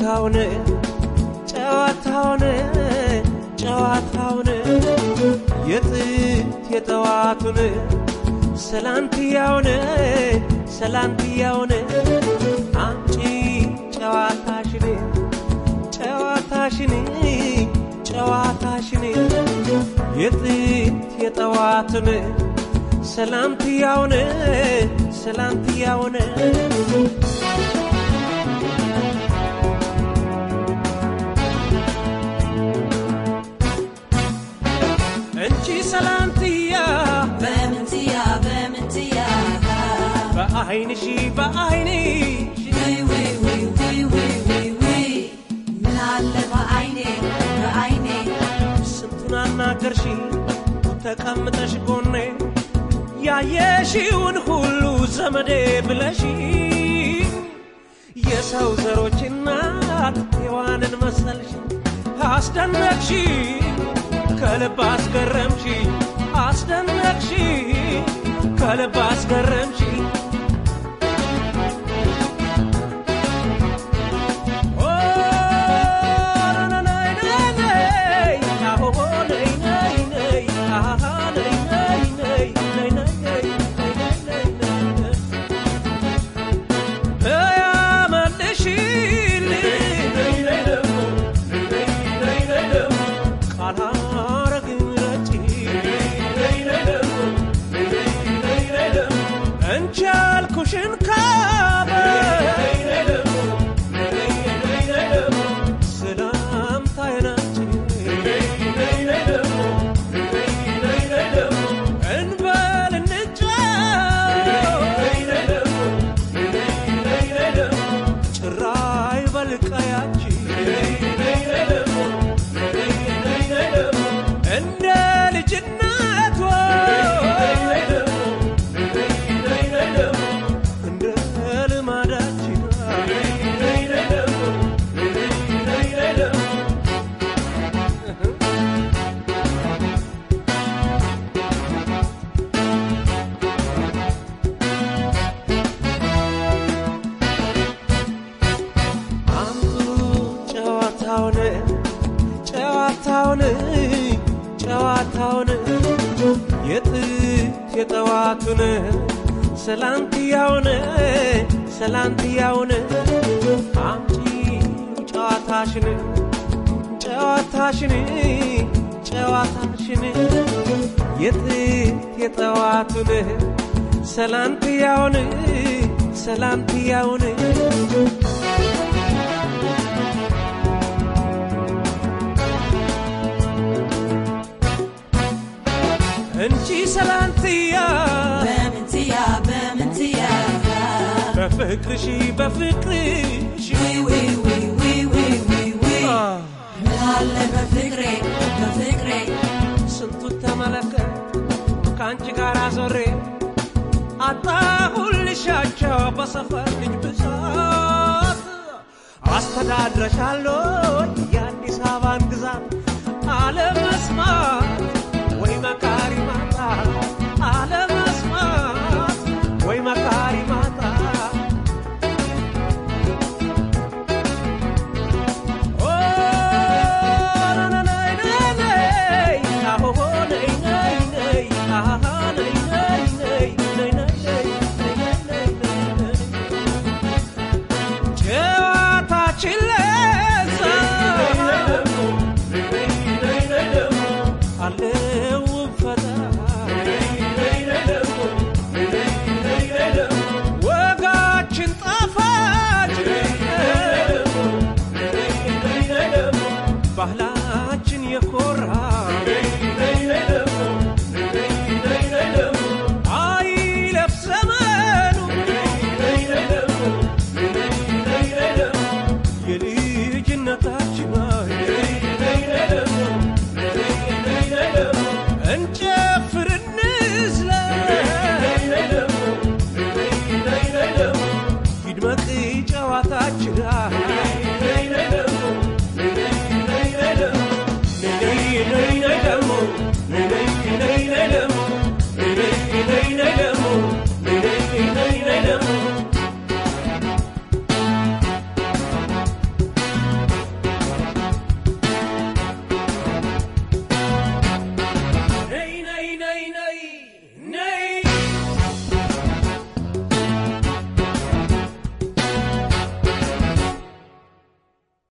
ጨዋታውን ጨዋታውን ጨዋታውን የጥት የጠዋቱን ሰላንትያውን ሰላንትያውን አምጪ ጨዋታሽን ጨዋታሽን ጨዋታሽን የጥት የጠዋቱን ሰላምትያውን ሰላምትያውን እንቺ ሰላምትያ በምንትያ በምንትያ በአይንሺ በአይንሽ ውይ ውይ ውይ ውይ ውይ ውይ ውይ ምን አለ በአይኔ በአይኔ ስንቱን አናገርሽ ተቀምጠሽ ጎኔ ያየሽውን ሁሉ ዘመዴ ብለሽ የሰው ዘሮች እናት ሔዋንን መሰልሽ አስደነቅሽ ከልብ አስገረምሽ አስደነቅሽ ከልብ አስገረምሽ ኦ ነይ ነይ ነይ አሆ ነይ ነይ ነይ አሃ ነይ ነይ ነይ ነይ ነይ ነይ ነይ ነይ ነይ እንቻልኩሽን ካበ ሰላምታዬናችን እንበል እንጫወት ጭራይ በልቀያችን እንደ ልጅነቷ እንደ ልማዳችን አምጡ ጨዋታውን ጨዋታውን ጨዋታውን የጥት የጠዋቱን ሰላንትያውን ሰላንትያውን አምጪ ጨዋታሽን ጨዋታሽን ጨዋታሽን የጥት የጠዋቱን ሰላንትያውን ሰላንትያውን እንቺ ሰላንትያ በምንትያ በምንትያ በፍቅርሽ በፍቅርሽ ውይ ውይ ውይ ውይ ውይ ውይ ውይ አ፣ ምን አለ በፍቅሬ በፍቅሬ ስንቱን ተመለከት ከአንቺ ጋር ዞሬ አጣሁልሻቸው በሰፈር ልጅ ብዛት አስተዳድረሻለሁ የአዲስ አበባን ግዛት አለመስማት